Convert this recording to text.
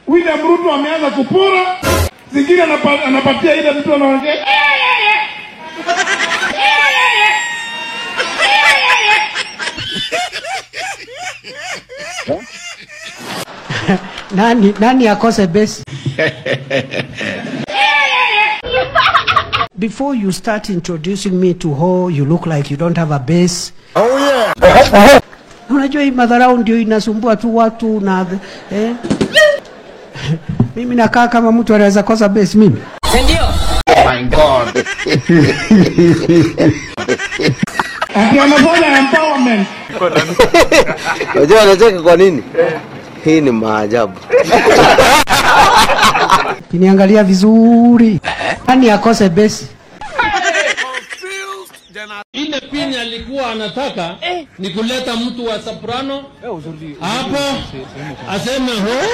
William Ruto ameanza kupora, zingine anapa, anapatia ile mtu anaongea nani nani akose besi before you start introducing me to ho you look like you don't have a base Oh yeah. unajua hii madharau ndio inasumbua tu watu na eh? mimi nakaa kama mtu anaweza kosa base mimi ati anafanya empowerment. Unajua anacheka kwa nini? Hii ni maajabu. kiniangalia vizuri nani akose base ile pini alikuwa anataka ni kuleta mtu wa soprano hapo aseme ho